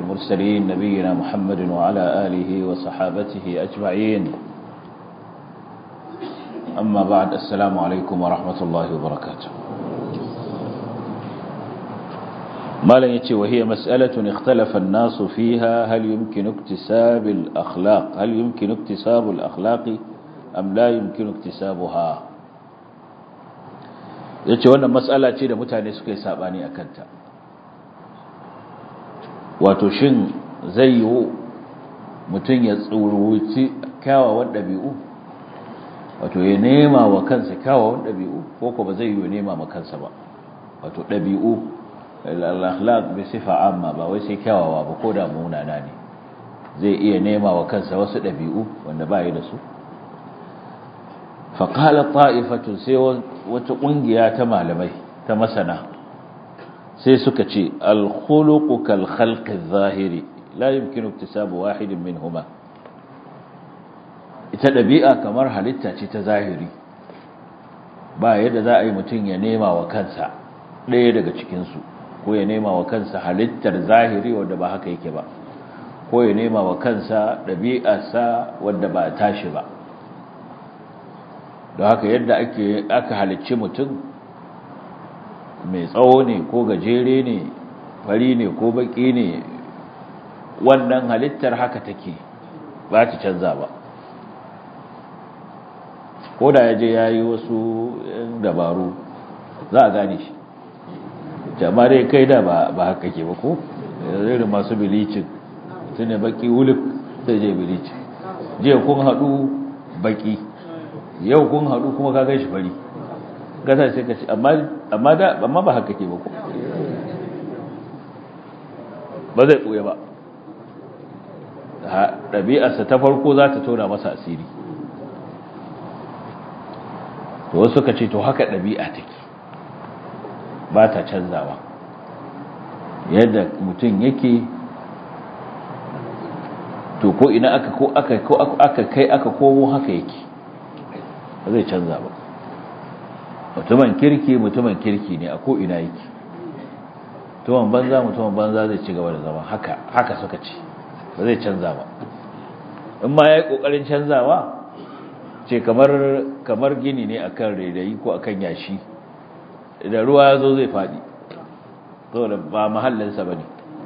المرسلين نبينا محمد وعلى آله وصحابته أجمعين أما بعد السلام عليكم ورحمة الله وبركاته ما لن يتي وهي مسألة اختلف الناس فيها هل يمكن اكتساب الأخلاق هل يمكن اكتساب الأخلاق أم لا يمكن اكتسابها yace wannan mas'ala ce da mutane suka yi sabani a kanta wato shin zai yi mutum ya tsuruci kyawawan ɗabi'u wato ya nema wa kansa kyawawan ɗabi'u ko ko ba zai yi nema ma kansa ba wato ɗabi'u al-akhlaq bi sifa amma ba wai sai kyawawa ba ko da munana ne zai iya nema wa kansa wasu ɗabi'u wanda ba yi da su faqala ta'ifatu sai wata ƙungiya ta malamai ta masana sai suka ce al-khuluqu kal khalqi adh-dhahiri la yumkinu iktisabu wahidin minhuma ita ɗabi'a kamar halitta ce ta zahiri ba yadda za a yi mutum ya nema wa kansa ɗaya daga cikinsu ko ya nema wa kansa halittar zahiri wadda ba haka yake ba ko ya nema wa kansa ɗabi'arsa wadda ba tashi ba don haka yadda ake aka halicci mutum mai tsawo ne ko gajere ne fari ne ko baki ne wannan halittar haka take ba ta canza ba ko da ya je ya yi wasu dabaru za a gane shi jama dai kai da ba haka ke ba ko irin masu bilicin su ne baki wulif sai je bilicin jiya kun haɗu baki yau kun haɗu kuma ka gan shi fari gasa sai ka ce amma ba haka ke ba ko ba zai ɓoye ba ɗabi'arsa ta farko za ta tona masa asiri to wasu ka ce to haka ɗabi'a take ba ta canzawa yadda mutum yake to ko ina aka ko aka ko aka kai aka komo haka yake ba zai canza ba mutumin kirki mutumin kirki ne a ko ina yake mutumin banza mutumin banza zai ci gaba da zama haka haka suka ce ba zai canza ba in ma yayi kokarin canzawa ce kamar kamar gini ne akan rairayi ko akan yashi da ruwa ya zo zai faɗi saboda ba mahallinsa ba ne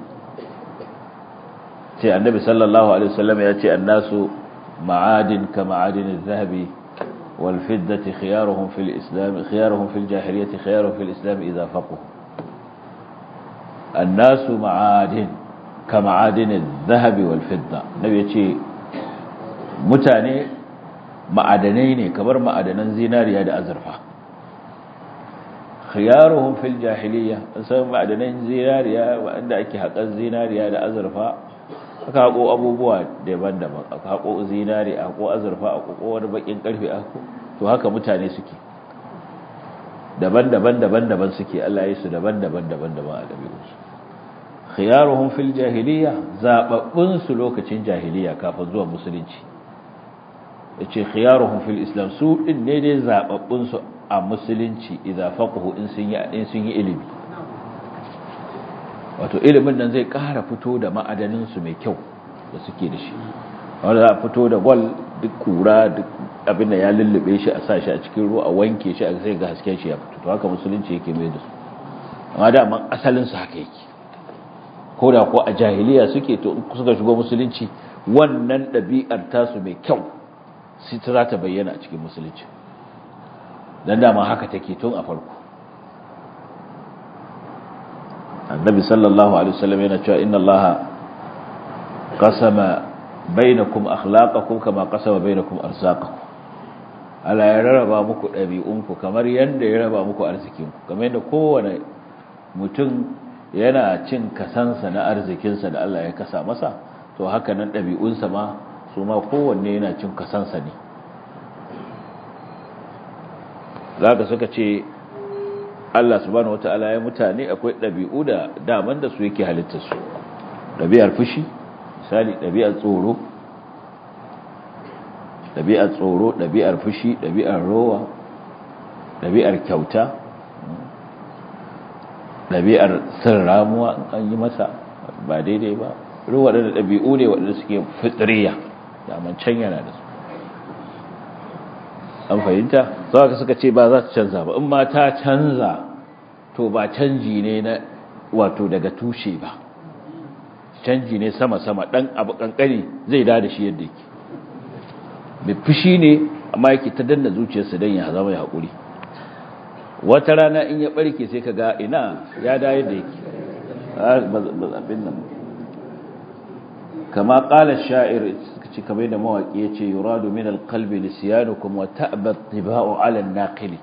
ce annabi sallallahu alaihi wasallam ya ce annasu ma'adin ka ma'adin zahabi wal fiddati khiyaruhum fil islam khiyaruhum fil jahiliyyati khiyaruhum fil islam idza faqu annasu ma'adin ka ma'adin zahabi wal fidda nabi ya ce mutane ma'adanai ne kamar ma'adanan zinariya da azurfa khiyaruhum fil jahiliya sai ma'adanan zinariya wanda ake haƙar zinariya da azurfa aka haƙo abubuwa daban-daban aka haƙo zinari a haƙo azurfa a haƙo wani bakin ƙarfe a haƙo to haka mutane suke daban-daban daban-daban suke Allah ya su daban-daban daban-daban a dabi'unsu khiyaruhum fil jahiliya zababbun su lokacin jahiliya kafin zuwa musulunci yace khiyaruhum fil islam su din ne dai zababbun su a musulunci idan faqahu in sun yi in sun yi ilimi wato ilimin nan zai ƙara fito da ma'adanin su mai kyau da suke da shi wanda za a fito da gwal duk kura duk abin da ya lullube shi a sa shi a cikin ruwa a wanke shi a sai ga hasken shi ya fito to haka musulunci yake mai da su amma da man asalin su haka yake ko da ko a jahiliya suke to suka shigo musulunci wannan ɗabi'ar tasu mai kyau sai ta za ta bayyana a cikin musulunci dan dama haka take tun a farko annabi sallallahu alaihi wasallam yana cewa inna allaha qasama bainakum akhlaqakum kama qasama bainakum arzaqakum Allah ya rarraba muku ɗabi'unku kamar yadda ya raba muku arzikinku kamar yadda kowane mutum yana cin kasansa na arzikinsa da Allah ya kasa masa to haka nan ɗabi'unsa ma su ma kowanne yana cin kasansa ne za ka suka ce Allah subhanahu wata'ala ya mutane akwai ɗabi'u da daman da su yake halittarsu ɗabi'ar fushi misali ɗabi'ar tsoro ɗabi'ar tsoro ɗabi'ar fushi ɗabi'ar rowa ɗabi'ar kyauta ɗabi'ar sin ramuwa an yi masa ba daidai ba ruwa waɗanda ɗabi'u ne waɗanda suke fitriya daman can yana da su an fahimta za ka suka ce ba za ta canza ba in ma ta canza to ba canji ne na wato daga tushe ba canji ne sama-sama ɗan abu ƙanƙani zai da shi yadda yake mai fushi ne amma yake ta danna zuciyarsa don ya zama ya haƙuri wata rana in ya ɓarke sai ka ga ina ya da yadda yake abin nan kama ƙalar sha'ir ci kamar da mawaƙi ya ce yuradu min alƙalbi lisiyanukum wa ta'bat tiba'u ala naqili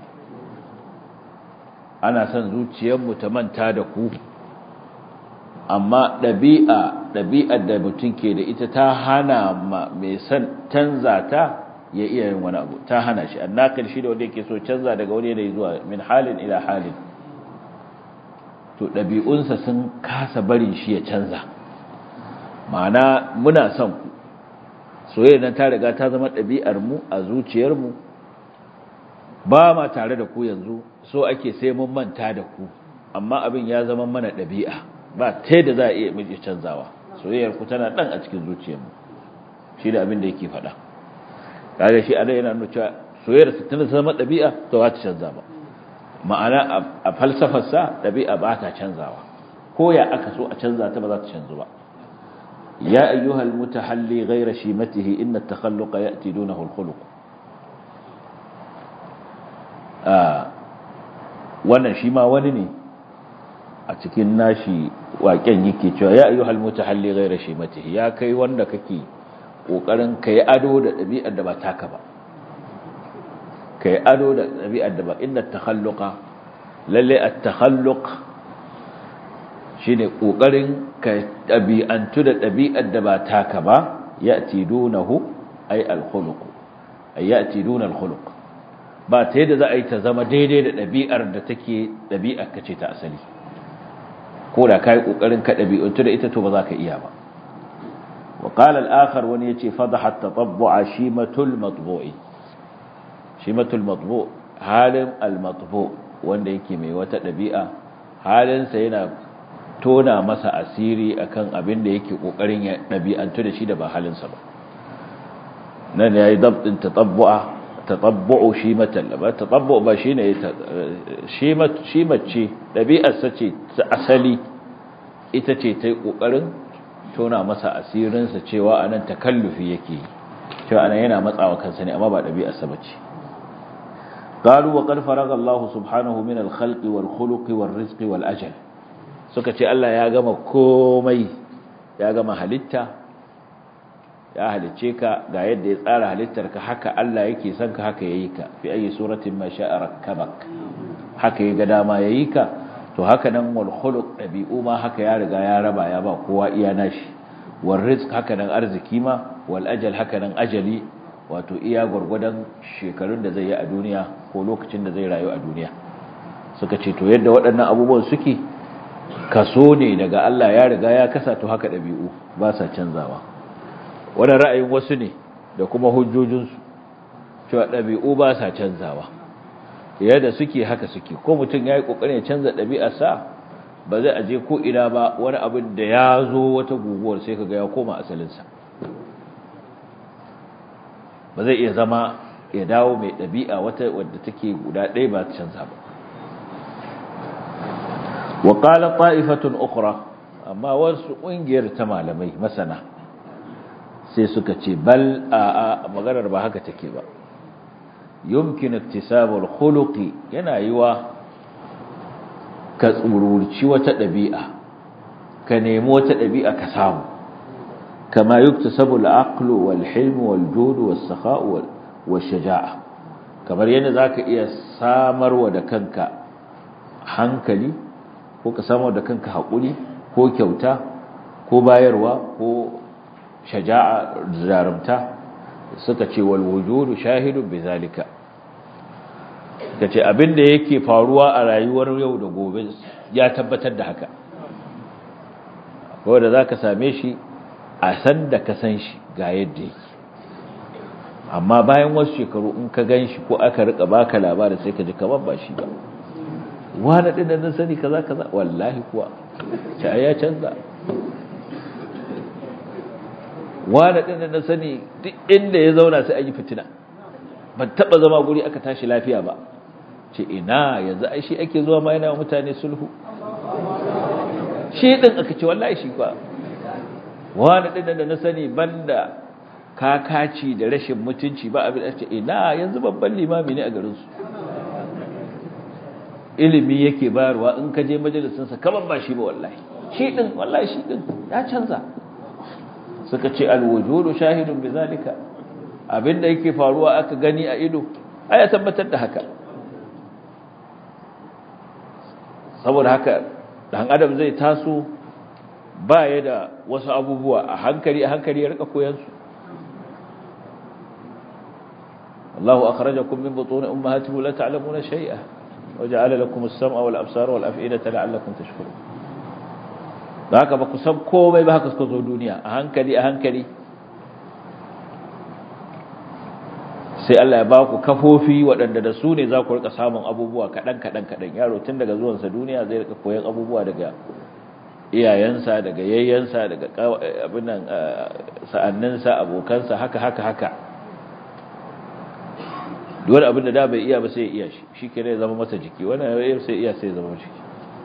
ana son zuciyarmu ta manta da ku amma ɗabi'a ɗabi'ar da mutum ke da ita ta hana mai son canza ta ya iya yin wani abu ta hana shi annakil shi da wanda yake so canza daga wani yanayi zuwa min halin ila halin to ɗabi'unsa sun kasa barin shi ya canza ma'ana muna son ku soyayya nan ta riga ta zama ɗabi'ar mu a zuciyar mu ba ma tare da ku yanzu so ake sai mun manta da ku amma abin ya zama mana ɗabi'a ba ta da za a iya miji canzawa soyayyar ku tana ɗan a cikin zuciyar mu shi da abin da yake faɗa kaga shi ana yana nuna cewa soyayyar su tana zama ɗabi'a to ba ta canza ba ma'ana a falsafar sa ɗabi'a ba ta canzawa ko ya aka so a canza ta ba za ta canzu ba ya ayyuhal mutahalli ghayra shimatihi inna at-takhalluqa ya'ti dunahu al-khuluq wannan shi ma wani ne a cikin nashi waƙen yake cewa ya ayyuhal mutahalli ghayra shimatihi ya kai wanda kake kokarin kai ado da ɗabi'ar da ba taka ba kai ado da ɗabi'ar da ba inda takhalluqa lalle at-takhalluq shine kokarin ka ɗabi'antu da ɗabi'ar da ba taka ba ya'ti dunahu ay al-khuluq ay ya'ti duna al-khuluq ba ta yadda za a yi ta zama daidai da ɗabi'ar da take ɗabi'ar ka ce ta asali ko da ka yi ƙoƙarin ka ɗabi'untu da ita to ba za ka iya ba wa ƙalar akar wani ya ce fadahat ta tabbo a shimatul matbo'i shimatul matbo halin almatbo wanda yake mai wata ɗabi'a halinsa yana tona masa asiri akan abin da yake ƙoƙarin ya ɗabi'antu da shi da ba halinsa ba nan ya yi dabtin ta tabbo'a tatabbu'u shimatan ba tatabbu ba shine shimat shimace dabi'arsa ce ta asali ita ce tai kokarin tona masa asirin sa cewa anan takallufi yake cewa anan yana matsawa kansa ne amma ba dabi'arsa bace qalu wa qad faraga Allah subhanahu min al-khalqi wal khuluqi wal rizqi wal ajal suka ce Allah ya gama komai ya gama halitta ya halice ka ga yadda ya tsara halittarka haka Allah yake son ka haka yayi ka fi ayi suratin ma sha'a rakkabak haka ya ga dama yayi ka to haka nan wal khuluq dabi'u ma haka ya riga ya raba ya ba kowa iya nashi wal rizq haka nan arziki ma wal ajal haka nan ajali wato iya gurgudan shekarun da zai yi a duniya ko lokacin da zai rayu a duniya suka ce to yadda waɗannan abubuwan suke kaso ne daga Allah ya riga ya kasa to haka dabi'u ba sa canzawa wani ra'ayin wasu ne da kuma hujjojinsu cewa ɗabi'u ba sa canzawa yadda suke haka suke ko mutum ya yi ƙoƙarin ya canza ɗabi'arsa ba zai aje ko ina ba wani abin da ya zo wata guguwar sai kaga ya koma asalinsa ba zai iya zama ya dawo mai ɗabi'a wata wadda take guda ɗaya ba ta canza ba wa qala ta'ifatun ukhra amma wasu ƙungiyar ta malamai masana sai suka ce bal a maganar ba haka take ba yumkin iktisabul khuluqi yana yiwa ka tsururci wata dabi'a ka nemi wata dabi'a ka samu kama yuktasabul aqlu wal hilm wal jud was sakha wal shaja'a kamar yadda zaka iya samarwa da kanka hankali ko ka samarwa da kanka hakuri ko kyauta ko bayarwa ko shaja'a jarumta suka ce wal wujudu shahidun bizalika kace abinda yake faruwa a rayuwar yau da gobe ya tabbatar da haka ko da zaka same shi a san da ka san shi ga yadda yake amma bayan wasu shekaru in ka gan shi ko aka rika baka labari sai ka ji kamar ba shi ba wani ɗin da sani kaza kaza wallahi kuwa sai ya canza wani ɗin da na sani duk inda ya zauna sai an yi fitina ban taɓa zama guri aka tashi lafiya ba ce ina yanzu ai shi ake zuwa ma yana mutane sulhu shi ɗin aka ce wallahi shi ba wani ɗin da na sani banda kakaci da rashin mutunci ba abin da ce ina yanzu babban limami ne a garinsu ilimi yake bayarwa in ka je majalisinsa kaman ba shi ba wallahi shi ɗin wallahi shi ɗin ya canza suka ce alwujudu shahidun bi zalika abinda yake faruwa aka gani a ido aya tabbatar da haka saboda haka dan adam zai taso baya da wasu abubuwa a hankali a hankali ya rika koyan su Allahu akhrajakum min butun ummahatikum la ta'lamuna shay'a waja'ala lakum as-sam'a wal absara wal af'idata la'allakum tashkurun haka ba ku san komai ba haka suka zo duniya a hankali a hankali sai Allah ya ba ku kafofi waɗanda da su ne za ku rika samun abubuwa kaɗan kaɗan kaɗan yaro tun daga zuwansa duniya zai rika koyan abubuwa daga iyayensa daga yayyensa daga abin nan sa'anninsa abokansa haka haka haka duwar abin da da bai iya ba sai ya iya shi shi ke ne zama masa jiki wannan sai iya sai zama jiki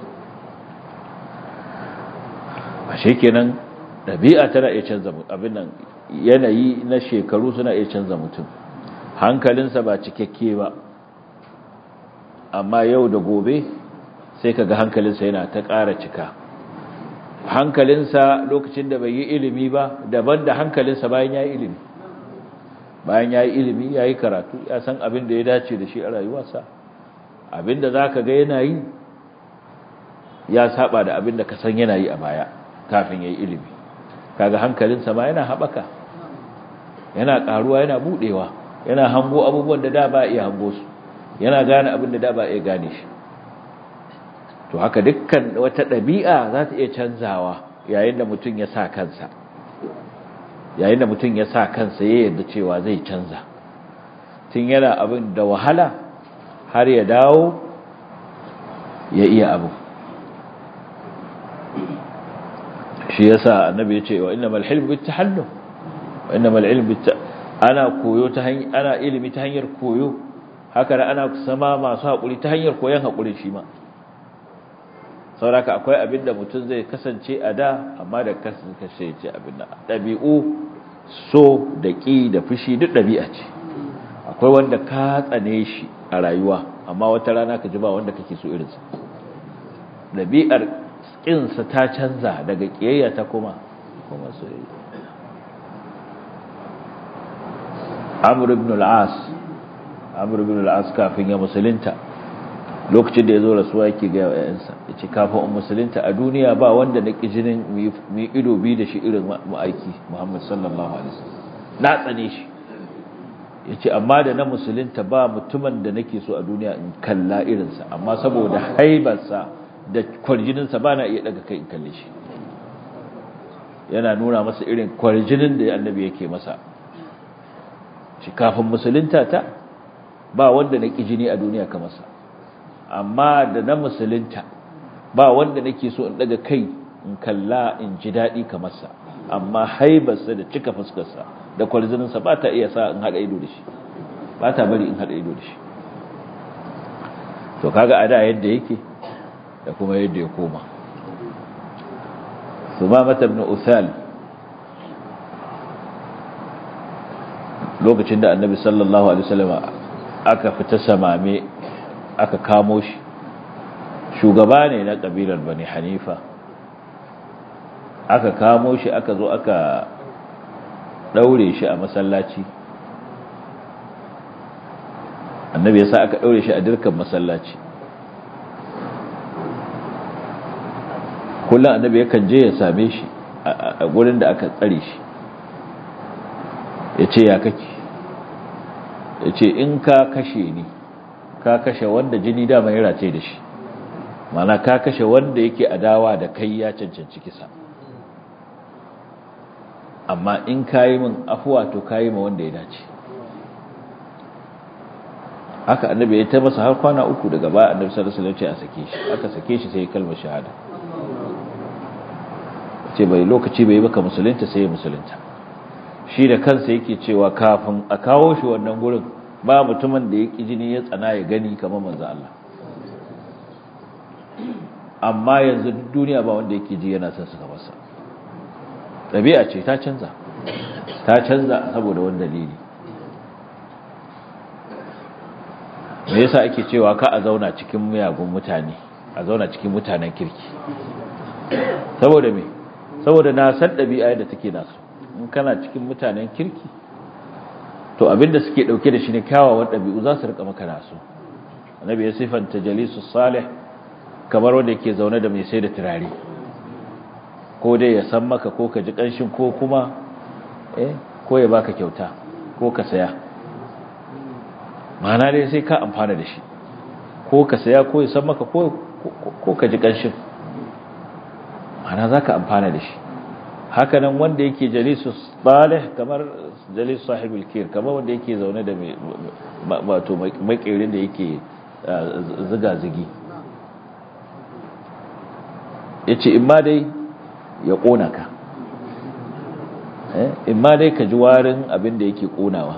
ashe kenan ɗabi'a tana iya canza abin nan yanayi na shekaru suna iya canza mutum hankalinsa ba cikakke ba amma yau da gobe sai kaga hankalinsa yana ta ƙara cika hankalinsa lokacin da bai yi ilimi ba daban da hankalinsa bayan ya yi ilimi bayan ya yi ilimi ya yi karatu ya san abin da ya dace da shi a rayuwarsa abin da za ka ga yana yi ya saba da abin da ka san yana yi a baya kafin ya yi ilimi kaga hankalinsa ma yana haɓaka yana ƙaruwa yana buɗewa yana hango abubuwan da da ba iya hango su yana gane abin da da ba iya gane shi to haka dukkan wata ɗabi'a za ta iya canzawa yayin da mutum ya sa kansa yayin da mutum ya sa kansa ya yarda cewa zai canza tun yana abin da wahala har ya dawo ya iya abu shi yasa annabi ya ce wa innamal hilmu bit tahallum wa innamal ilmu bit ana koyo ta hanyar ana ilimi ta hanyar koyo haka da ana sama masu hakuri ta hanyar koyon hakuri shi ma sauraka akwai abin da mutum zai kasance a da amma da kasance ce abin da ɗabi'u so da ƙi da fushi duk ɗabi'a ce akwai wanda ka tsane shi a rayuwa amma wata rana ka ji ba wanda kake so irinsa ɗabi'ar ƙinsa ta canza daga ƙiyayya ta kuma kuma soyayya amr ibn al-as amr ibn al-as kafin ya musulunta lokacin da ya zo rasuwa yake ga yayansa yace kafin in musulunta a duniya ba wanda na kijinin mu ido bi da shi irin ma'aiki Muhammad sallallahu alaihi wasallam na tsane shi yace amma da na musulunta ba mutumin da nake so a duniya in kalla irinsa amma saboda haibarsa da kwarjinin sa bana iya daga kai in kalle shi yana nuna masa irin kwarjinin da annabi yake masa shi kafin musulunta ta ba wanda na kijini a duniya kamar sa amma da na musulunta ba wanda nake so in daga kai in kalla in ji daɗi kamar sa amma haibarsa da cika fuskarsa da kwalzininsa ba ta iya sa in haɗa ido da shi ba ta bari in haɗa ido da shi to kaga a da yadda yake da kuma yadda ya koma sumamata ibn uthal lokacin da annabi sallallahu alaihi wasallam aka fita samame aka kamo shi shugaba ne na kabilar bani hanifa aka kamo shi aka zo aka daure shi a masallaci annabi ya sa aka daure shi a dirkan masallaci kullum annabi yakan je ya same shi a gurin da aka tsare shi ya ce ya kake ya ce in ka kashe ni ka kashe wanda jini dama ya race da shi mana ka kashe wanda yake adawa da kai ya cancanci kisa amma in ka yi min afuwa to ka yi ma wanda ya dace haka annabi ya ta masa har kwana uku daga baya annabi sallallahu alaihi wasallam ya ce a sake shi aka sake shi sai kalmar shahada ce bai lokaci bai baka musulunta sai ya musulunta shi da kansa yake cewa kafin a kawo shi wannan gurin ba mutumin da ya ƙi jini ya tsana ya gani kamar manzo Allah amma yanzu duniya ba wanda yake ji yana son su kamar sa ɗabi'a ce ta canza ta canza saboda wani dalili me yasa ake cewa ka a zauna cikin miyagun mutane a zauna cikin mutanen kirki saboda me saboda na san ɗabi'a yadda take nasu in kana cikin mutanen kirki to abinda suke ɗauke da shi ne kyawawan ɗabi'u za su rika maka nasu annabi ya sifanta jalisu salih kamar wanda yake zaune da mai sai da turare ko dai ya san maka ko ka ji ƙanshin ko kuma eh ko ya baka kyauta ko ka saya ma'ana dai sai ka amfana da shi ko ka saya ko ya san maka ko ka ji ƙanshin ma'ana za ka amfana da shi hakanan wanda yake jalisu salih kamar jalisu sahibul kir kamar wanda yake zaune da wato makirin da yake ziga-zigi ya ce in ma dai ya ƙona ka in ma dai ka ji warin abin da yake ƙonawa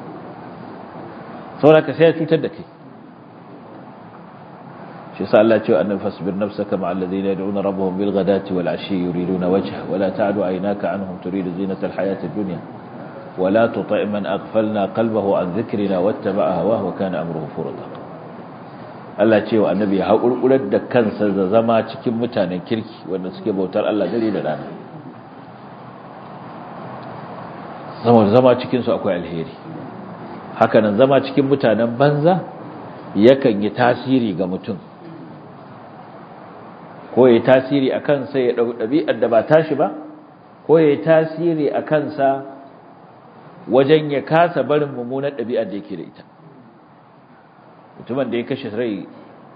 saboda ka sai ya cutar da kai shi sa Allah cewa annabi fasbir nafsaka ma alladhina yad'una rabbahum bil ghadati wal ashi yuriduna wajha wala ta'du aynaka anhum turidu zinata al hayati ad-dunya wala tuti' man aghfalna qalbahu an dhikrina wattaba'a hawahu wa kana amruhu furata Allah cewa annabi ya haƙurƙurar da kansa da zama cikin mutanen kirki wanda suke bautar Allah dare da rana saboda zama cikin su akwai alheri hakanan zama cikin mutanen banza yakan yi tasiri ga mutum ko ya tasiri a kansa ya ɗau ɗabi'ar da ba tashi ba ko ya tasiri a kansa wajen ya kasa barin mummunar ɗabi'ar da yake da ita mutumin da ya kashe rai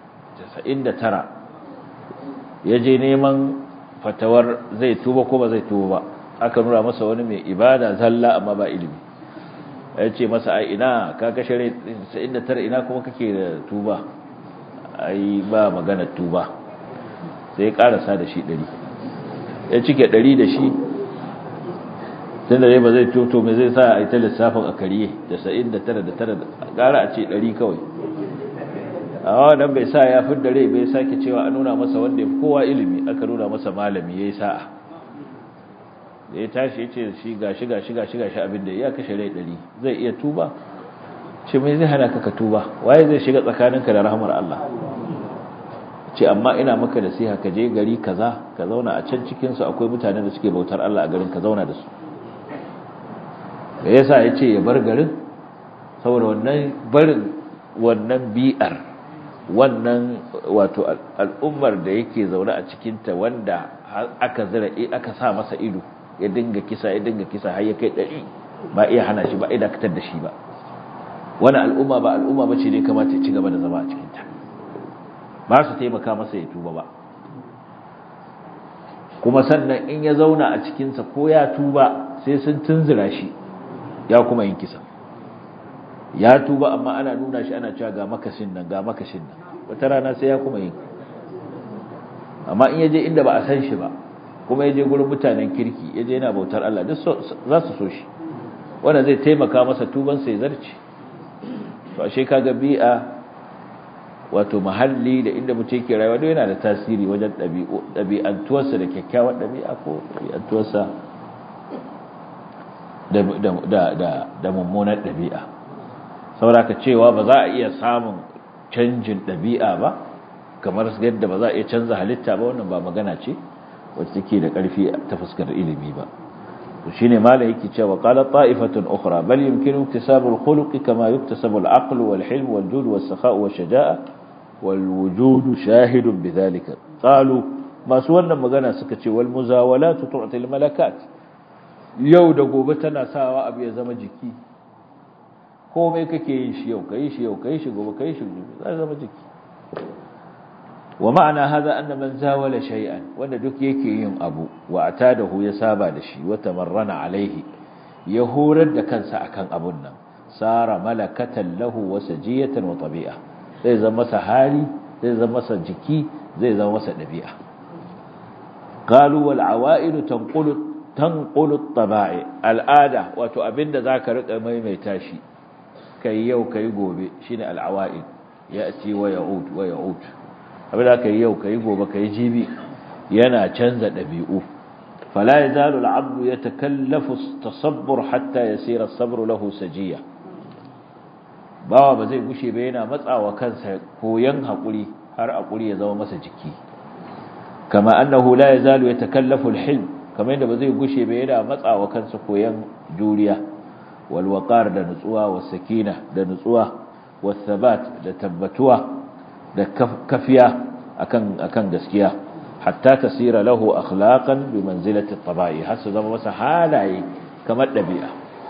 99 ya je neman fatawar zai tuba ko ba zai tuba ba aka nuna masa wani mai ibada zalla amma ba ilimi ya ce masa ai ina ka kashe rai 99 ina kuma kake da tuba ai ba magana tuba sai ya karasa da shi 100 ya cike 100 da shi tun da ba zai toto mai zai sa a yi ta lissafin a kariye da 99 da tara gara a ce 100 kawai a wannan bai sa ya fi rai bai sake cewa a nuna masa wanda ya fi kowa ilimi aka nuna masa malami ya yi sa'a da ya tashi ya ce shi gashi gashi gashi gashi abin da ya kashe rai 100 zai iya tuba ce mai zai hana ka ka tuba waye zai shiga tsakaninka da rahmar Allah ce amma ina maka nasiha ka je gari kaza ka zauna a can cikin su akwai mutanen da suke bautar Allah a garin ka zauna da su da yasa yace ya bar garin saboda wannan barin wannan bi'ar wannan wato al'ummar da yake zaune a cikin ta wanda aka zira aka sa masa ido ya dinga kisa ya dinga kisa har ya kai dari ba iya hana shi ba iya dakatar da shi ba wani al'umma ba al'umma bace ne kamata ya ci gaba da zama a cikin ta ba su taimaka masa ya tuba ba kuma sannan in ya zauna a cikinsa ko ya tuba sai sun tunzura shi ya kuma yin kisa ya tuba amma ana nuna shi ana cewa ga makashin nan ga makashin nan wata rana sai ya kuma yin amma in yaje inda ba a san shi ba kuma yaje gurin mutanen kirki yaje yana bautar Allah duk za su so shi wanda zai taimaka masa tuban sai zarci to ashe kaga bi'a wato mahalli da inda mutum yake rayuwa duk yana da tasiri wajen ɗabi'antuwarsa da kyakkyawar ɗabi'a ko ɗabi'antuwarsa da mummunar ɗabi'a sauraka cewa ba za a iya samun canjin ɗabi'a ba kamar yadda ba za a iya canza halitta ba wannan ba magana ce wacce take da ƙarfi ta fuskar ilimi ba shine malai yake cewa qala ta'ifatun ukhra bal yumkinu iktisabu al-khuluqi kama yuktasabu al-aql wal-hilm wal-jud was-sakha' wash-shaja'a والوجود شاهد بذلك قالوا masu wannan magana suka ce wal muzawalatu tu'ti al malakat yau da gobe tana sawa abu ya zama jiki komai kake yin shi yau kai shi yau kai shi gobe kai shi gobe zai zama jiki wa ma'ana hada anna man zawala shay'an wanda duk yake yin abu wa atadahu ya saba da shi wa tamarrana alaihi ya horar da kansa akan abun nan sara malakatan lahu wa sajiyatan wa tabi'a zai zama masa hali zai zama masa jiki zai zama masa ɗabi'a qalu wal awa'id tanqulu tanqulu tabai al'ada wato abinda zaka rika maimaita shi kai yau kai gobe shine al'awaid ya'ti wa ya'ud wa ya'ud abinda kai yau kai gobe kai jibi yana canza dabi'u fala yazalu al'abdu yatakallafu tasabbur hatta yasira as-sabru lahu sajiya bawa ba zai gushe ba yana matsawa kansa koyan hakuri har hakuri ya zama masa jiki kama annahu la yazalu yatakallafu al-hilm kamar yadda ba zai gushe ba yana matsawa kansa koyan juriya wal waqar da nutsuwa was sakina da nutsuwa was thabat da tabbatuwa da kafiya akan akan gaskiya hatta tasira lahu akhlaqan bi manzilati at-tabai har su zama masa halaye kamar dabi'a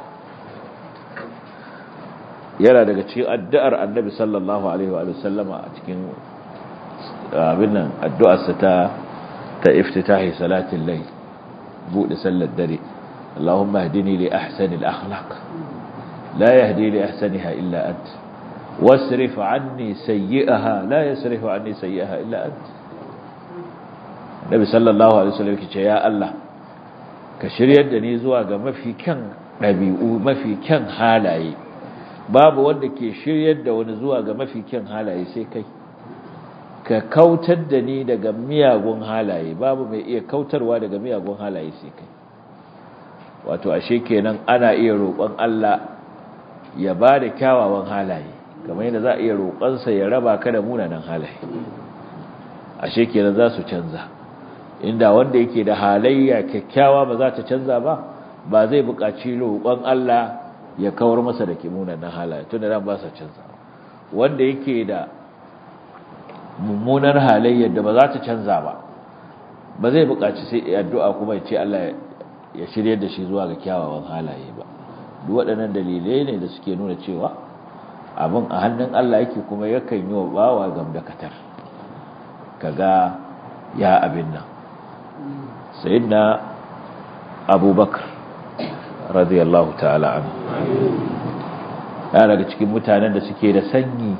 yana daga cikin addu'ar annabi sallallahu alaihi wa sallama a cikin abin nan addu'arsa ta ta iftitahi salatin layl bude sallar dare Allahumma hdini li ahsani al-akhlaq la yahdi li ahsaniha illa ant wasrif anni sayyi'aha la yasrifu anni sayyi'aha illa ant Nabi sallallahu alaihi wasallam yake ce ya Allah ka shiryar da ni zuwa ga mafi kyan dabi'u mafi kyan halaye babu wanda ke shiryar da wani zuwa ga mafi kyan halaye sai kai ka kautar da ni daga miyagun halaye babu mai iya kautarwa daga miyagun halaye sai kai wato ashe kenan ana iya roƙon Allah ya ba da kyawawan halaye kamar yadda za a iya roƙonsa ya raba ka da munanan halaye ashe kenan za su canza inda wanda yake da halayya kyakkyawa ba za ta canza ba ba zai buƙaci roƙon Allah ya kawar masa da munanan halaye tunda nan ba sa canza wanda yake da mummunar halayyar da ba za ta canza ba ba zai buƙaci sai addu'a kuma ya ce Allah ya shirye da shi zuwa ga kyawawan halaye ba duk waɗannan dalilai ne da suke nuna cewa abin a hannun Allah yake kuma yakan yi wa bawa gamdakatar kaga ya abin nan sayyidina abubakar radiyallahu ta'ala anhu yana daga cikin mutanen da suke da sanyi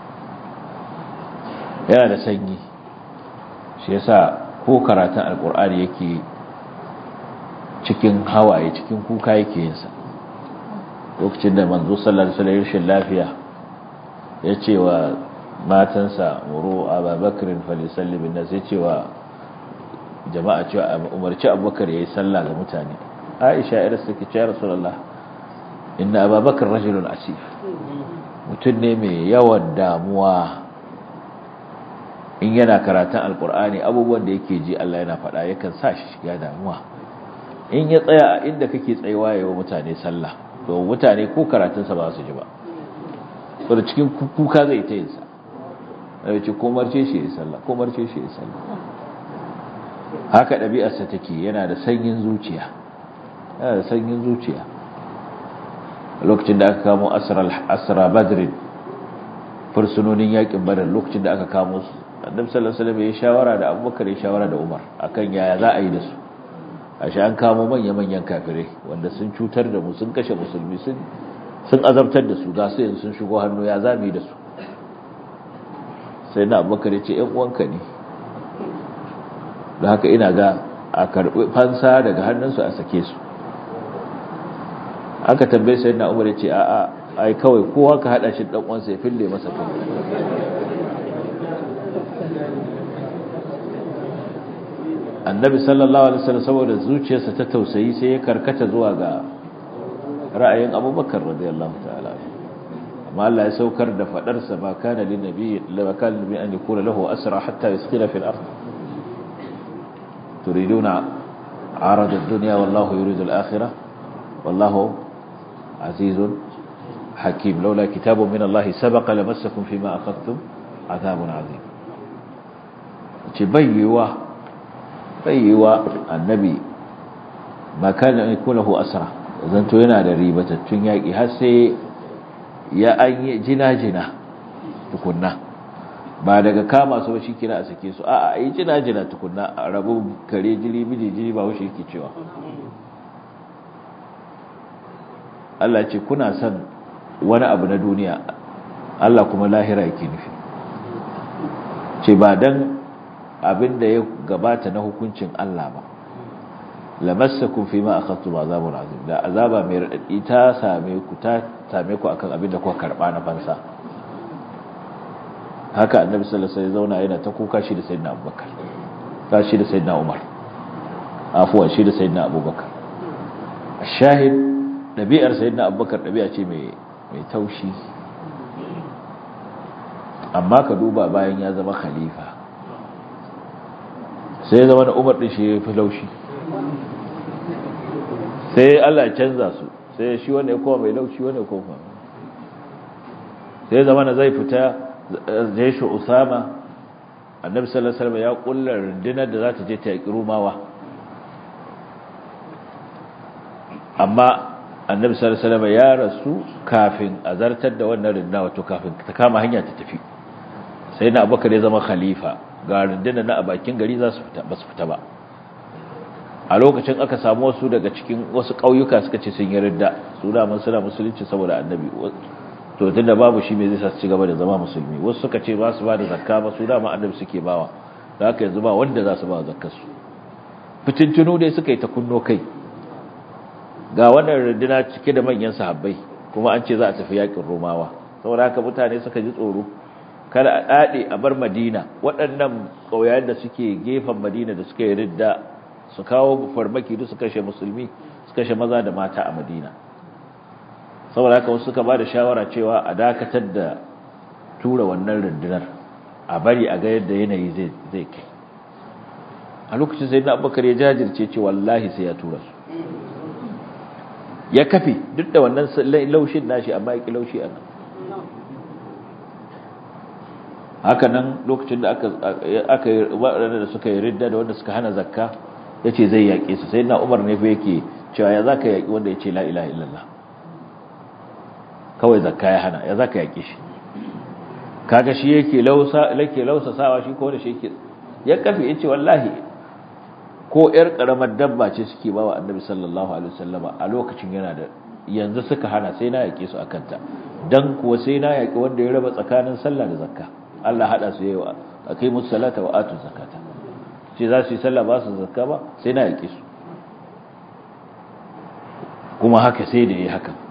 yana da sanyi shi yasa ko karatun alkur'ani yake cikin hawaye cikin kuka yake yinsa lokacin da manzo sallallahu alaihi wasallam rashin lafiya ya ce wa matansa muru ababakrin falisalli bin nas ya ce wa jama'a cewa umarci abubakar yayi sallah ga mutane aisha irin suke ce rasulullah inna ababakar rajulun asif mutum ne mai yawan damuwa in yana karatun alkur'ani abubuwan da yake ji Allah yana faɗa yakan sa shi shiga damuwa in ya tsaya a inda kake tsayawa yayin mutane sallah to mutane ko karatunsa ba su ji ba saboda cikin kuka zai ta yin sa ya ce komarce shi ya sallah komarce shi ya sallah haka ɗabi'arsa take yana da sanyin zuciya yana da sanyin zuciya lokacin da aka kamo asra badrin fursunonin yakin badar lokacin da aka kamo su annabi sallallahu alaihi wasallam ya shawara da abubakar ya shawara da umar akan yaya za a yi da su ashe an kamo manya-manyan kafirai wanda sun cutar da mu sun kashe musulmi sun sun azabtar da su ga su yanzu sun shigo hannu ya zami da su sai na abubakar ya ce ‘yan uwanka ne da haka ina ga a karɓi fansa daga hannunsu a sake su aka tambaye sai na umar ya ce a'a ai kawai kowa ka haɗa shi ɗan uwansa ya fille masa kai annabi sallallahu alaihi wasallam saboda zuciyarsa ta tausayi sai ya karkata zuwa ga ra'ayin abubakar radiyallahu ta'ala amma Allah ya saukar da fadar sa ba kana lin nabi la kana nabi an yakuna lahu asra hatta yasqila fil ard turiduna arad ad-dunya wallahu yuridu al-akhirah wallahu azizun hakim laula kitabun min Allah sabaqa lamassakum fima akhadtum adhabun azim ce bayyewa bayyewa annabi ba kana yakuna lahu asra zanto yana da ribatattun yaƙi har sai ya an yi jina-jina tukunna ba daga kama su ba shi kira a sake su a a yi jina-jina tukunna a rabu kare jiri biji jiri ba wuce yake cewa Allah ce kuna son wani abu na duniya Allah kuma lahira yake nufi ce ba don abin da ya gabata na hukuncin Allah ba lamassakum fi ma akhadtum azabun azim da azaba mai radadi ta same ku ta same ku akan abin da kuka karba na fansa haka annabi sallallahu alaihi wasallam zauna yana ta kuka shi da sayyidina abubakar ta shi da sayyidina umar afuwa shi da sayyidina abubakar shahid dabi'ar sayyidina abubakar dabi'a ce mai mai taushi amma ka duba bayan ya zama khalifa sai zama na umar din shi ya fi laushi sai Allah ya canza su sai shi wanda ya kowa mai laushi wanda ya kowa sai zama na zai fita jeshu usama annabi sallallahu alaihi wasallam ya kullar rundunar da za ta je ta yaki rumawa amma annabi sallallahu alaihi wasallam ya rasu kafin a zartar da wannan rundunar wato kafin ta kama hanya ta tafi sai na abubakar ya zama khalifa ga rundunar na a bakin gari za su fita ba su fita ba a lokacin aka samu wasu daga cikin wasu ƙauyuka suka ce sun yi ridda su da mun suna musulunci saboda annabi to tunda babu shi me zai sa su ci gaba da zama musulmi wasu suka ce ba su ba da zakka ba su da ma annabi suke bawa da haka yanzu ba wanda za su ba zakkar su fitintunu dai suka yi ta kunno kai ga wannan runduna cike da manyan sahabbai kuma an ce za a tafi yakin romawa saboda haka mutane suka ji tsoro kada a dade a bar madina waɗannan ƙauyayen da suke gefen madina da suka yi ridda su kawo farmaki duk su kashe musulmi su kashe maza da mata a madina saboda haka wasu suka ba da shawara cewa a dakatar da tura wannan rundunar a bari a ga yadda yanayi zai kai a lokacin sai na abubakar ya jajirce ce wallahi sai ya tura su ya kafe duk da wannan laushin nashi amma ya ki laushi a nan haka nan lokacin da aka yi waɗanda da suka yi ridda da wanda suka hana zakka ya ce zai yaƙe su sai na umar ne fa yake cewa ya za ka yaƙi wanda ya ce la'ila illallah kawai zakka ya hana ya za ka yaƙe shi kaga shi yake lausa sawa shi ko wanda shi yake ya kafe ya ce wallahi ko ‘yar ƙaramar dabba ce suke ba wa annabi sallallahu alaihi wasallama a lokacin yana da yanzu suka hana sai na yaƙe su a kanta don kuwa sai na yaƙi wanda ya raba tsakanin sallah da zakka Allah haɗa su yi wa a kai musu salata wa atu zakata ce za su yi sallah ba su zakka ba sai na yaƙe su kuma haka sai da ya haka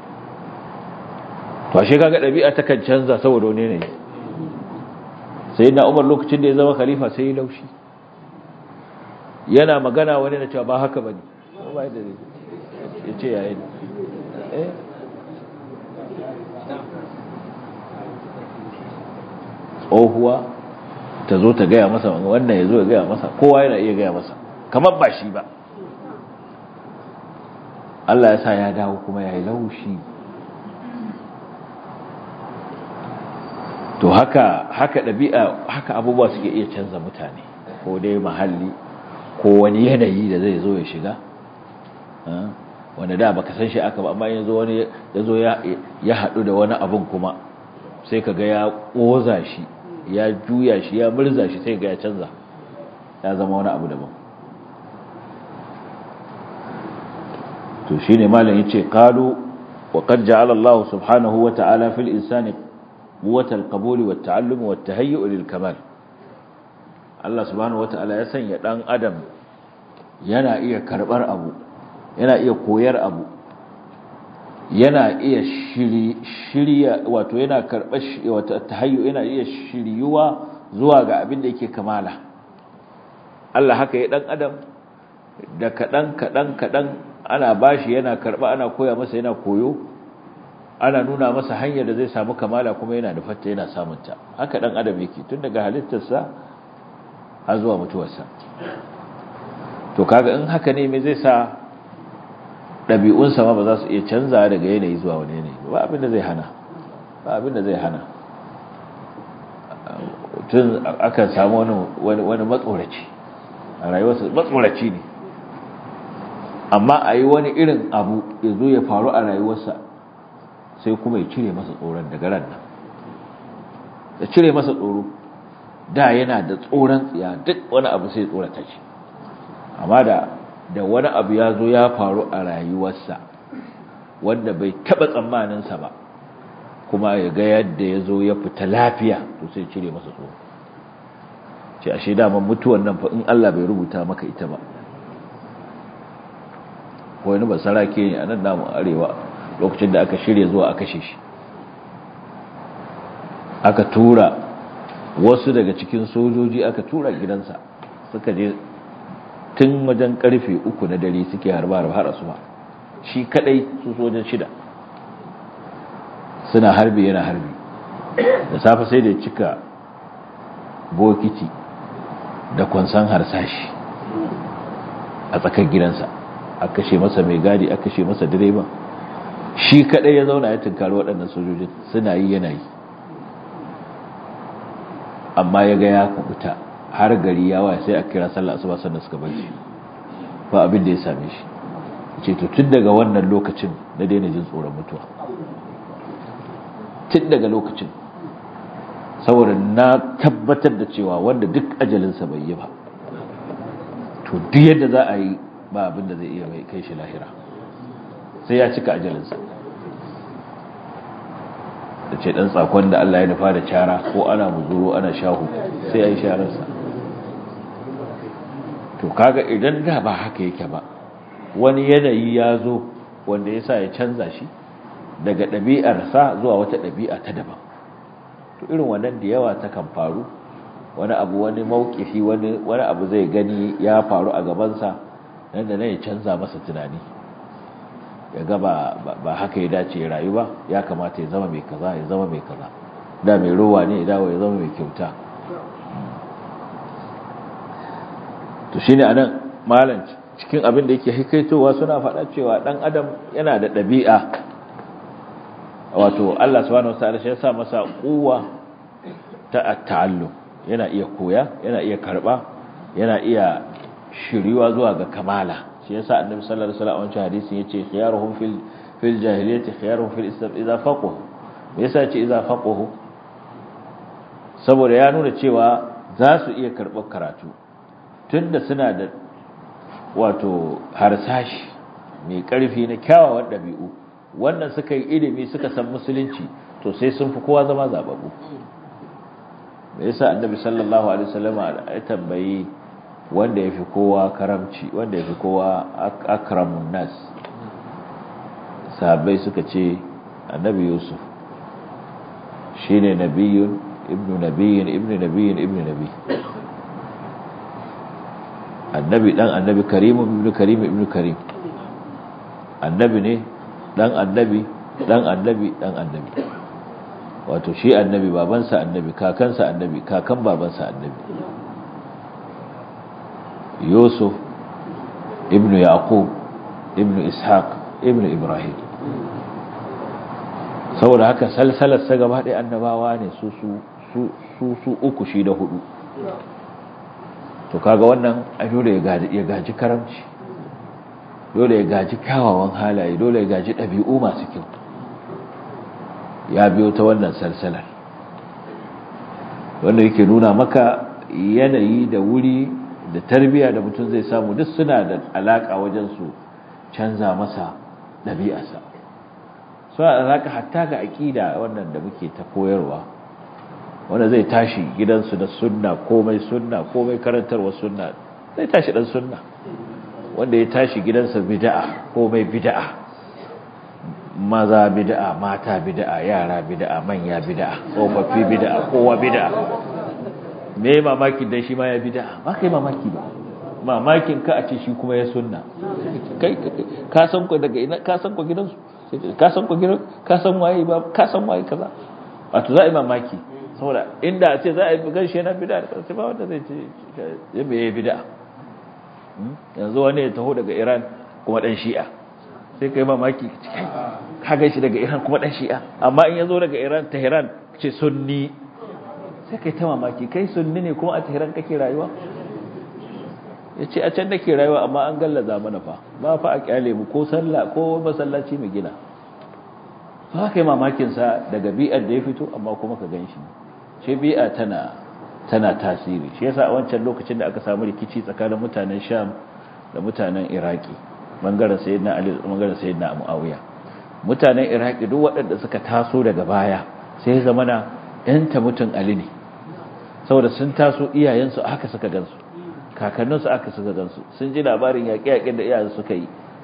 to ashe kaga ɗabi'a ta kan canza saboda wani ne sai na umar lokacin da ya zama khalifa sai ya laushi yana magana wani na cewa ba haka ba ne ya ce yayin tsohuwa ta zo ta gaya masa wannan ya zo ya gaya masa kowa yana iya gaya masa kamar ba shi ba Allah ya sa ya dawo kuma ya yi laushi to haka haka ɗabi'a haka abubuwa suke iya canza mutane ko dai mahalli ko wani yanayi da zai zo ya shiga wanda da baka san shi aka ba amma yanzu wani ya zo ya haɗu da wani abun kuma sai ka ga ya ƙoza shi ya juya shi ya murza shi sai ga ya canza ya zama wani abu daban to shine malam yace qalu wa qad ja'ala Allah subhanahu wa ta'ala fil insani quwwatal qabul wat ta'allum wat tahayyu lil kamal Allah subhanahu wa ta'ala ya sanya dan adam yana iya karbar abu yana iya koyar abu yana iya shirya wato yana karɓar wato tahayyu yana iya shiryuwa zuwa ga abin da yake kamala Allah haka ya dan adam da kadan kadan kadan ana bashi yana karba ana koya masa yana koyo ana nuna masa hanyar da zai samu kamala kuma yana da fatta yana samun ta haka dan adam yake tun daga halittarsa har zuwa mutuwarsa to kaga in haka ne me zai sa ɗabi'unsa ma ba za su iya canza daga yanayi zuwa wani yanayi ba abin da zai hana ba abin da zai hana tun akan samu wani wani matsoraci a rayuwarsa matsoraci ne amma a yi wani irin abu ya zo ya faru a rayuwarsa sai kuma ya cire masa tsoron daga ran nan ya cire masa tsoro da yana da tsoron tsiya duk wani abu sai tsorata shi amma da da wani abu ya zo ya faru a rayuwarsa wanda bai taba tsammaninsa ba kuma ya ga yadda ya zo ya fita lafiya to sai cire masa tsoro ce ashe daman mutuwan nan fa in Allah bai rubuta maka ita ba ko wani basarake ne a nan namu arewa lokacin da aka shirya zuwa aka kashe shi aka tura wasu daga cikin sojoji aka tura gidansa suka je tun wajen karfe uku na dare suke harba harba har asuba shi kadai su sojan shida suna harbi yana harbi da safe sai da cika bokiti da kwansan harsashi a tsakar gidansa a kashe masa mai gadi a kashe masa direban shi kadai ya zauna ya tunkari waɗannan sojojin suna yi yana yi amma ya ga ya kubuta har gari ya waya sai a kira sallah asuba sannan suka barci ba abin da ya same shi ce to tun daga wannan lokacin na daina jin tsoron mutuwa tun daga lokacin saboda na tabbatar da cewa wanda duk ajalinsa bai yi ba to duk yadda za a yi ba abin da zai iya mai kai shi lahira sai ya cika ajalinsa da ce ɗan tsakon da Allah ya nufa da cara ko ana muzuro ana shahu sai ya yi shararsa to kaga idan da ba haka yake ba wani yanayi ya zo wanda ya sa ya canza shi daga ɗabi'arsa zuwa wata ɗabi'a ta daban to irin wannan da yawa ta kan faru wani abu wani maukifi wani wani abu zai gani ya faru a gabansa nan da nan ya canza masa tunani ya ga ba haka ya dace ya rayu ba ya kamata ya zama mai kaza ya zama mai kaza da mai rowa ne ya dawo ya zama mai kyauta to shine anan malam cikin abin da yake hikaitowa suna faɗa cewa dan adam yana da ɗabi'a wato Allah subhanahu wataala shi ya sa masa kuwa ta ta'allum yana iya koya yana iya karba yana iya shiriwa zuwa ga kamala shi yasa annabi sallallahu alaihi wasallam a wancan hadisin yace khiyaruhum fil fil jahiliyyati khiyaruhum fil islam idza faqahu me yasa yace idza faqahu saboda ya nuna cewa za su iya karɓar karatu tunda suna da wato harsashi mai ƙarfi na kyawawan ɗabi'u wannan suka yi ilimi suka san musulunci to sai sun fi kowa zama zababu me yasa annabi sallallahu alaihi wasallam ya tambayi wanda yafi kowa karamci wanda yafi kowa akramun nas sahabbai suka ce annabi yusuf shine nabiyun ibnu nabiyyin ibnu nabiyyin ibnu nabi annabi dan annabi karim ibnu karim ibnu karim annabi ne dan annabi dan annabi dan annabi wato shi annabi babansa annabi kakansa annabi kakan babansa annabi yusuf ibnu yaqub ibnu ishaq ibnu ibrahim saboda haka salsalar sa gaba ɗaya annabawa ne su su su su uku shi da hudu to kaga wannan a dole ya gaji karamci dole ya gaji kyawawan halaye dole ya gaji ɗabi'u masu kyau ya biyo ta wannan salsalar wanda yake nuna maka yanayi da wuri da tarbiya da mutum zai samu duk suna da alaka wajen su canza masa ɗabi'arsa suna da alaka hatta ga aƙida wannan da muke ta koyarwa wanda zai tashi gidansu da sunna komai sunna komai karantarwa sunna zai tashi dan sunna wanda ya tashi gidansa bid'a komai bid'a maza bid'a mata bid'a yara bid'a manya bid'a tsofaffi bid'a kowa bid'a me mamakin dan shi ma ya bid'a ba kai mamaki ba mamakin ka a ce shi kuma ya sunna kai ka san ku daga ina ka san ku gidansu ka san ku gidan ka san waye ba ka san waye kaza wato za a yi mamaki saboda inda a ce za a yi gan shi yana bid'a da kansa ba wanda zai ce ya me bid'a yanzu wani ya taho daga Iran kuma dan Shi'a sai kai mamaki ka gan shi daga Iran kuma dan Shi'a amma in yazo daga Iran Tehran ce sunni sai kai ta mamaki kai sunni ne kuma a Tehran kake rayuwa yace a can nake rayuwa amma an gallaza mana fa ba fa a kyale mu ko sallah ko masallaci mu gina ba kai mamakin sa daga bi'ar da ya fito amma kuma ka ganshi shi bi'a tana tana tasiri shi yasa a wancan lokacin da aka samu rikici tsakanin mutanen Sham da mutanen Iraki bangaren Sayyidina Ali da bangaren Sayyidina Muawiya mutanen Iraki duk waɗanda suka taso daga baya sai zamana ɗanta mutun Ali ne saboda sun taso iyayensu haka suka gansu kakanninsu aka suka gansu sun ji labarin yaƙe-yaƙen da iyayen suka yi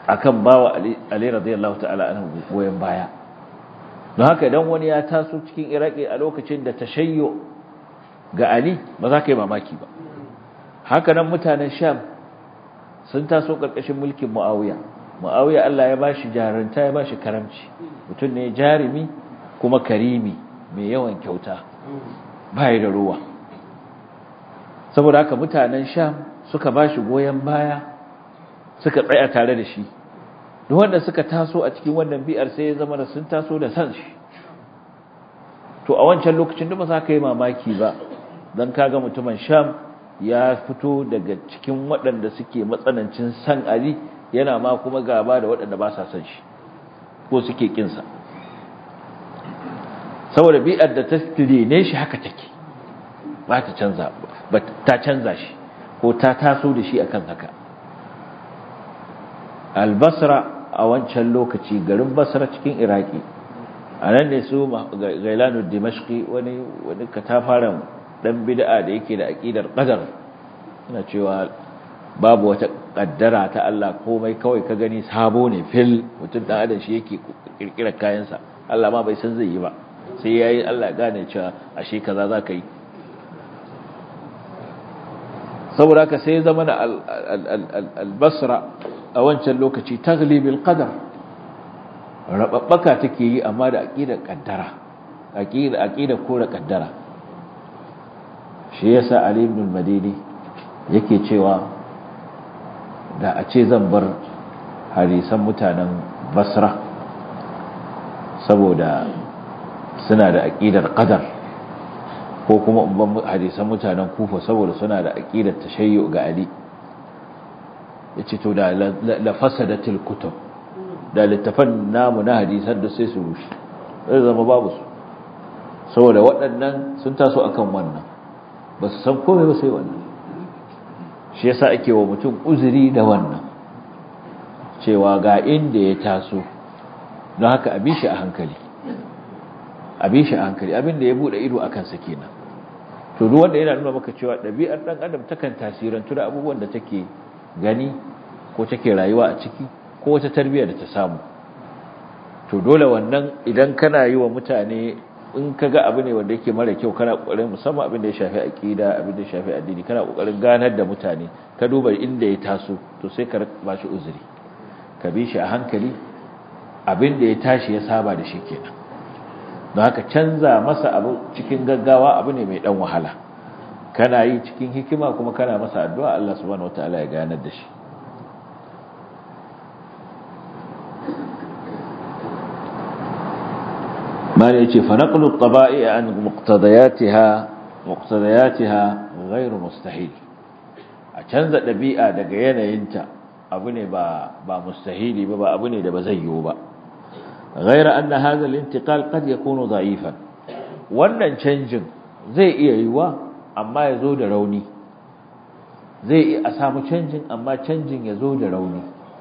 akan bawa Ali radiyallahu ta'ala anhu goyen baya don haka idan wani ya taso cikin Iraki a lokacin da tashayyo ga Ali ba za ka yi mamaki ba haka nan mutanen Sham sun taso karkashin mulkin Muawiya Muawiya Allah ya bashi jarunta ya bashi karamci mutum ne jarimi kuma karimi mai yawan kyauta bai da ruwa saboda haka mutanen Sham suka bashi goyen baya suka tsaya tare da shi duk wanda suka taso a cikin wannan bi'ar sai ya zama da sun taso da san shi to a wancan lokacin da ba za ka yi mamaki ba don kaga mutumin sham ya fito daga cikin waɗanda suke matsanancin san ali yana ma kuma gaba da waɗanda ba sa san shi ko suke kinsa saboda bi'ar da ta ne shi haka take ba ta canza ba ta canza shi ko ta taso da shi akan haka albasra a wancan lokaci garin basra cikin iraki a nan ne su gailanu dimashki wani wani katafaren dan bid'a da yake da aqidar qadar suna cewa babu wata kaddara ta Allah komai kawai ka gani sabo ne fil mutum dan adam shi yake kirkirar kayansa Allah ma bai san zai yi ba sai yayi Allah ya gane cewa ashe kaza zaka yi saboda ka sai zama da al-basra a wancan lokaci taglibil qadar rababbaka take yi amma da aqidar kaddara aqida aqida kore kaddara shi yasa ali ibn al-madini yake cewa da a ce zan bar harisan mutanen basra saboda suna da aqidar qadar ko kuma ban hadisan mutanen kufa saboda suna da aqidar tashayyu ga ali yace to da la fasadatil kutub da littafan namu na hadisan da sai su rushe zai zama babu su saboda waɗannan sun taso akan wannan ba su san komai ba sai wannan shi yasa ake wa mutum uzuri da wannan cewa ga inda ya taso don haka a bi shi a hankali a bi shi a hankali abin da ya bude ido a kansa kenan to duk wanda yana nuna maka cewa ɗabi'ar ɗan adam takan tasirantu da abubuwan da take gani ko take rayuwa a ciki ko wata tarbiyyar da ta samu to dole wannan idan kana yi wa mutane in ka ga abu ne wanda yake mara kyau kana kokarin musamman abin da ya shafi aqida abin da ya shafi addini kana kokarin ganar da mutane ka duba inda ya taso to sai ka ba shi uzuri ka bi shi a hankali abin da ya tashi ya saba da shi kenan don haka canza masa abu cikin gaggawa abu ne mai dan wahala kana yi cikin hikima kuma kana masa addu'a Allah subhanahu wataala ya ganar da shi ما يجي فنقل الطبائع عن مقتضياتها مقتضياتها غير مستحيل أتنزع ɗabi'a daga yanayinta abu ne ba ba mustahili ba ba abu ne da ba zai yiwu ba غير أن هذا الانتقال قد يكون ضعيفا wannan canjin zai iya yiwa amma ya zo da rauni zai iya a samu canjin amma canjin ya zo da rauni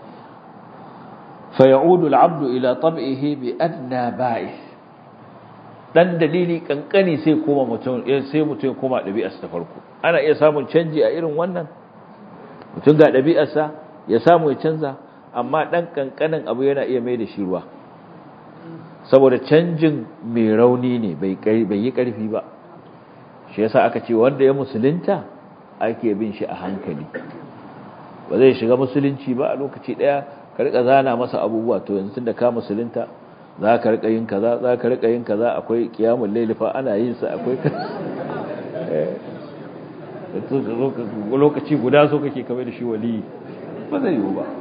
fa ya'udu al-'abdu ila tab'ihi bi adna ba'ith dan dalili kankani sai koma mutum sai mutum ya koma ɗabi'arsa ta farko ana iya samun canji a irin wannan mutum ga ɗabi'arsa ya samu ya canza amma dan kankanin abu yana iya mai da shi ruwa saboda canjin mai rauni ne bai yi ƙarfi ba shi yasa aka ce wanda ya musulunta ake bin shi a hankali ba zai shiga musulunci ba a lokaci ɗaya ka rika zana masa abubuwa to yanzu tun da ka musulunta za ka rika yin kaza za ka rika yin kaza akwai kiyamun lailifa ana yin sa akwai lokaci guda so kake kamar da shi wali ba zai yiwu ba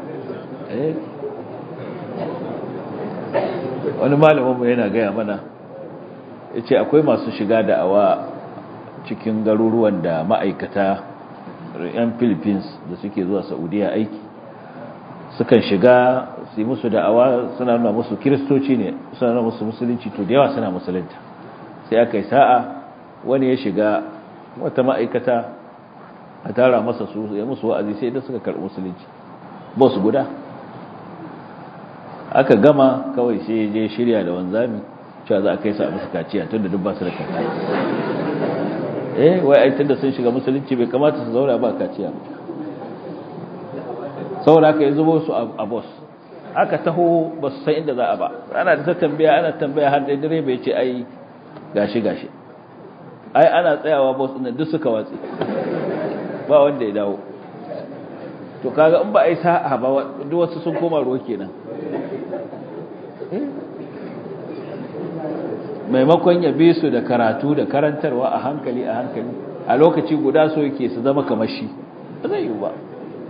wani malaminmu yana gaya mana ya ce akwai masu shiga da'awa cikin garuruwan da ma'aikata 'yan philippines da suke zuwa saudiya aiki sukan shiga su yi musu da'awa suna nuna musu kiristoci ne suna nuna musu musulunci to da yawa suna musulunta sai aka yi sa'a wani ya shiga wata ma'aikata a tara masa su ya musu wa'azi sai da suka karɓi musulunci ba su guda aka gama kawai sai je shirya da wanzami cewa za a kai su a musu kaciya tun da duk ba su da kaciya eh wai ai tunda sun shiga musulunci bai kamata su zauna ba kaciya ba saboda haka ya zubo su a boss aka taho ba su san inda za a ba ana da ta tambaya ana tambaya har da direba ya ce ai gashi gashi ai ana tsayawa bus ɗin duk suka watsi ba wanda ya dawo to kaga in ba a yi sa'a ba duk wasu sun koma ruwa kenan maimakon ya bi su da karatu da karantarwa a hankali a hankali a lokaci guda so yake su zama kamar shi ba zai yi ba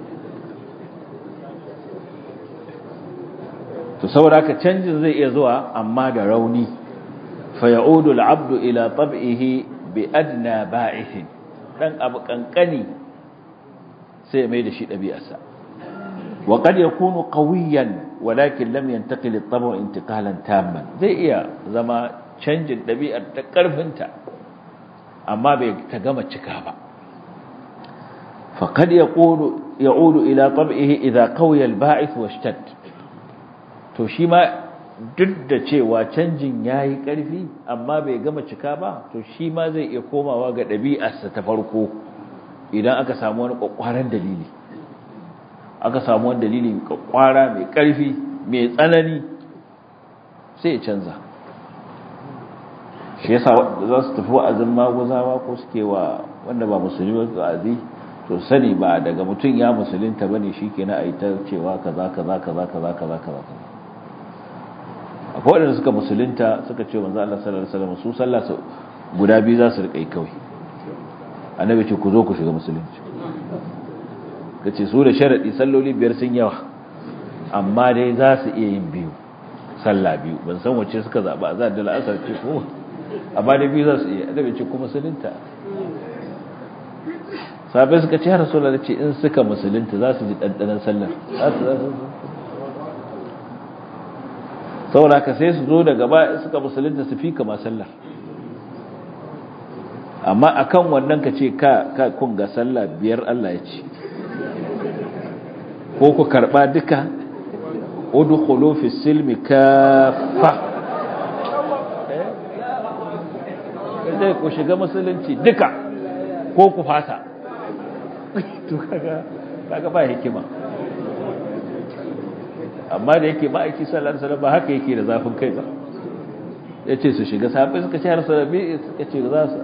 to saboda ka canjin zai iya zuwa amma da rauni fa ya'udu al-'abdu ila tab'ihi bi adna ba'ithin dan abu kankani sai mai da shi dabi'arsa wa qad yakunu qawiyan walakin lam yantaqil at-tab'u intiqalan tamman zai iya zama canjin dabi'ar ta karfinta amma bai ta gama cika ba fa qad yaqulu ya'udu ila tab'ihi idha qawiya al-ba'ith washtad to shi ma duk da cewa canjin ya yi ƙarfi amma bai gama cika ba to shi ma zai iya komawa ga ɗabi'arsa ta farko idan aka samu wani ƙwaƙwaran dalili aka samu wani dalili ƙwaƙwara mai ƙarfi mai tsanani sai ya canza shi yasa za su tafi wa'azin maguzawa ko suke wa wanda ba musulmi ba wa'azi to sani ba daga mutum ya musulunta bane shikenan a yi ta cewa kaza kaza kaza kaza kaza kaza akwai wadanda suka musulunta suka ce manzo Allah sallallahu alaihi wasallam su sallah su guda biyu za su rika yi kawai annabi ce ku zo ku shiga musulunci kace su da sharadi salloli biyar sun yawa amma dai za su iya yin biyu sallah biyu ban san wacce suka zaba azan da la'asar ce ko amma dai biyu za su iya annabi ce ku musulunta sabai suka ce har rasulullahi ce in suka musulunta za su ji dandanan sallar za su za su saboda ka sai su zo daga ba suka musulunta su fi kama sallar amma akan wannan ka ce ka ka kun ga sallah biyar Allah ya ce ko ku karba duka udkhulu fi silmi kaffa eh ku shiga musulunci duka ko ku fasa to kaga kaga ba hikima amma da yake ma'aiki sallallahu alaihi wasallam ba haka yake da zafin kai ba yace su shiga sahabbai suka ce har salabi suka ce za su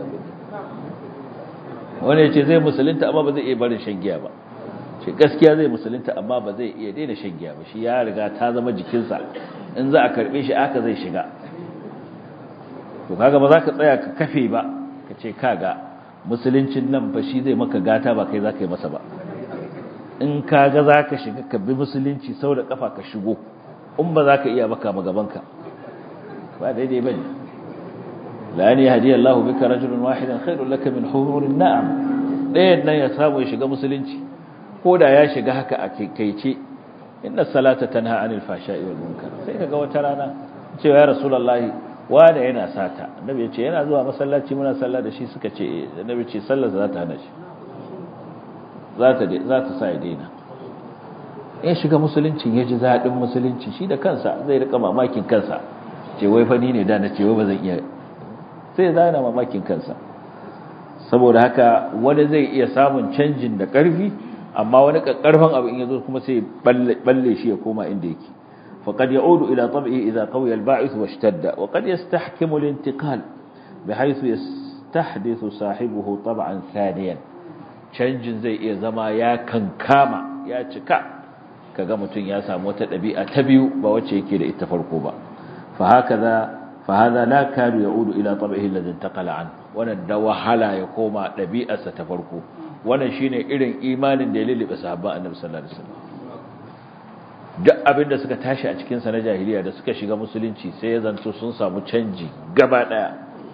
wani yace zai musulunta amma ba zai iya barin shan giya ba shi gaskiya zai musulunta amma ba zai iya daina shan giya ba shi ya riga ta zama jikinsa in za a karbe shi aka zai shiga to kaga ba za ka tsaya ka kafe ba ka ce kaga musuluncin nan ba shi zai maka gata ba kai za ka yi masa ba in ka ga za ka shiga ka bi musulunci sau da kafa ka shigo in ba za ka iya baka magabanka ba daidai ba ne la'ani hadiyar Allah bika rajulun wahidan khairun laka min hururin na'am ɗayan nan ya samu ya shiga musulunci ko da ya shiga haka a kaikaice inna salata tanha anil fashai wal munkar sai kaga wata rana cewa ya rasulullahi wanda yana sata annabi ya ce yana zuwa masallaci muna sallah da shi suka ce annabi ce sallar za ta hana shi za ta sa ya daina ya shiga musuluncin ya ji zaɗin musulunci shi da kansa zai rika mamakin kansa ce wai fani ne da na ce wai ba zan iya sai zana mamakin kansa saboda haka wani zai iya samun canjin da ƙarfi amma wani ƙarfin abu in ya zo kuma sai balle shi ya koma inda yake فقد يعود إلى طبعه إذا قوي الباعث واشتد وقد يستحكم الانتقال بحيث يستحدث صاحبه طبعا ثانيا canjin zai iya zama ya kankama ya cika kaga mutum ya samu wata ɗabi'a ta biyu ba wacce yake da ita farko ba fa hakaza fa hada la kadu yaudu ila tab'ihi alladhi intaqala an wannan da wahala ya koma ɗabi'arsa ta farko wannan shine irin imanin da ya lulluɓe sahabban annabi sallallahu alaihi wasallam duk abin da suka tashi a cikin sa na jahiliya da suka shiga musulunci sai ya zanto sun samu canji gaba daya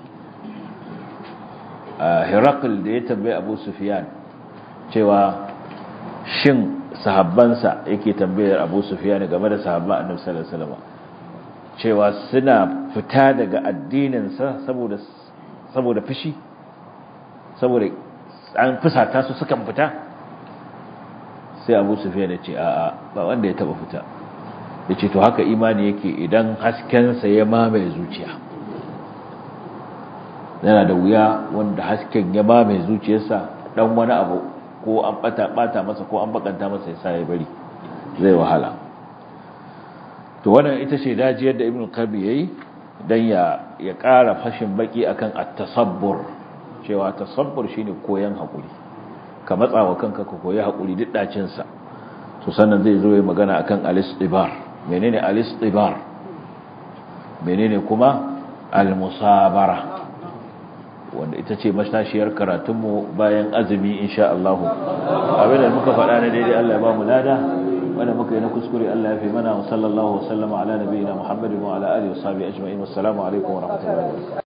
Herakl da ya tambaye Abu Sufyan cewa shin sahabbansa yake tambayar Abu Sufyan game da sahabban Annabi sallallahu alaihi wasallam cewa suna fita daga addinin sa saboda saboda fushi saboda an fusata su sukan fita sai Abu Sufyan ya ce a'a ba wanda ya taba fita yace to haka imani yake idan hasken sa ya mamaye zuciya yana da wuya wanda hasken ya mamaye zuciyarsa dan wani abu ko an bata bata masa ko an bakanta masa ya sa ya bari zai wahala to wannan ita ce dajiyar da ibn qabi yayi dan ya ya ƙara fashin baki akan at-tasabbur cewa tasabbur shine koyan hakuri ka matsawa kanka ka koyi hakuri duk dacin sa to sannan zai zo ya magana akan al-istibar menene al-istibar menene kuma al-musabara wanda ita ce mashashiyar karatunmu bayan azumi insha Allah abinda muka faɗa na daidai Allah ya ba mu lada wanda muka yi na kuskure Allah ya fi mana wa sallallahu wa sallama ala nabiyina Muhammadin wa ala alihi wa sahbihi ajma'in wassalamu alaikum wa rahmatullahi wa barakatuh